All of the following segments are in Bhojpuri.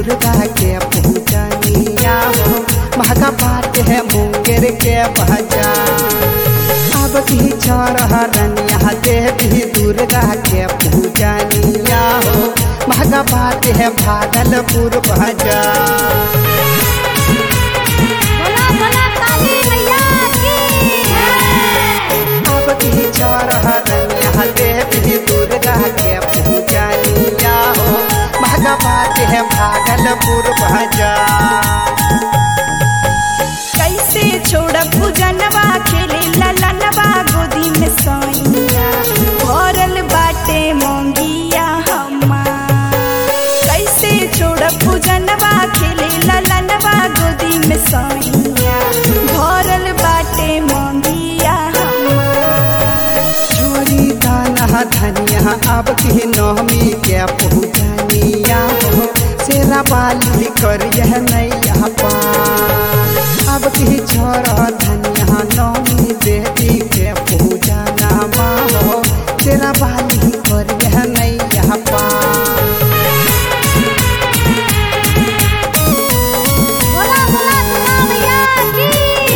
दुर्गा के पूजनिया हो महका बात है मुंगेर के बजा अब की रनिया देवी दुर्गा के पूजनिया हो महका बात है भागलपुर बजा बोला बोला काली मैया की अब की रनिया देवी दुर्गा के पूजनिया हो महका बात है भागलपुर बजा कैसे छोड़ पूजनवा खेले ललनवा गोदी में सोइया भरल बाटे मोंगिया हमार कैसे छोड़ पूजनवा खेले ललनवा गोदी में सोइया भरल बाटे मोंगिया हमार छोरी दाना धनिया अब की नौमी के पूजनिया हो सेरा बाली कर यह नैया पार अब की छोरा धनिया नौमी देवी के पूजना हो सेरा बाली कर यह नैया पार बोला बोला दुर्गा मैया की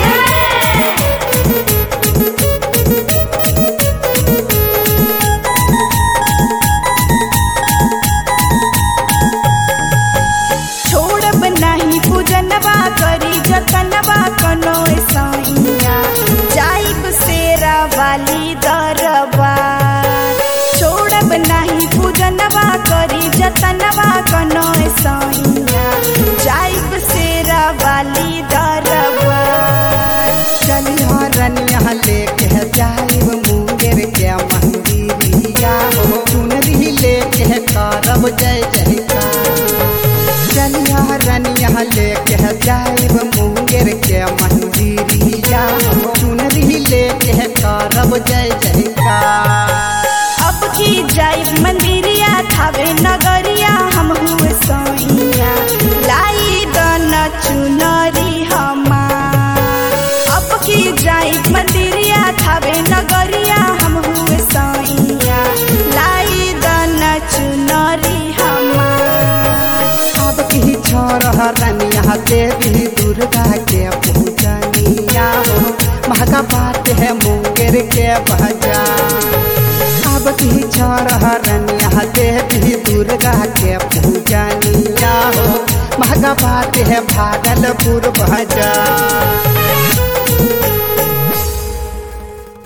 छोड़ब नाही पूजनवा करी जतनवा कनो सैया जाइब सेरा वाली दरबा छोड़ब नाही पूजनवा करी जतनवा कनो सैया जाइब सेरा वाली दरबा चलिया रनिया लेके जाइब मुंगेर के मंदिरिया हो चुनरी लेके करब जय जयकार चलिया रनिया लेके जाइब मुंगेर के मंदिरिया हो चुनरी लेके करब जय जयकार अब की जाइब मंदिरिया थावे नगरिया हम हुए सोइया लाई दन चुनरी हमार अब की जाइब मंदिरिया थावे नगरिया हम हुए सोइया लाई दन चुनरी हमार अब की छोरा रनिया देवी दुर्गा के पूजनिया हो महका बात है मुंगेर के बजा अब की छोरा रनिया देवी दुर्गा के पूजनिया हो महका बात है भागलपुर बजा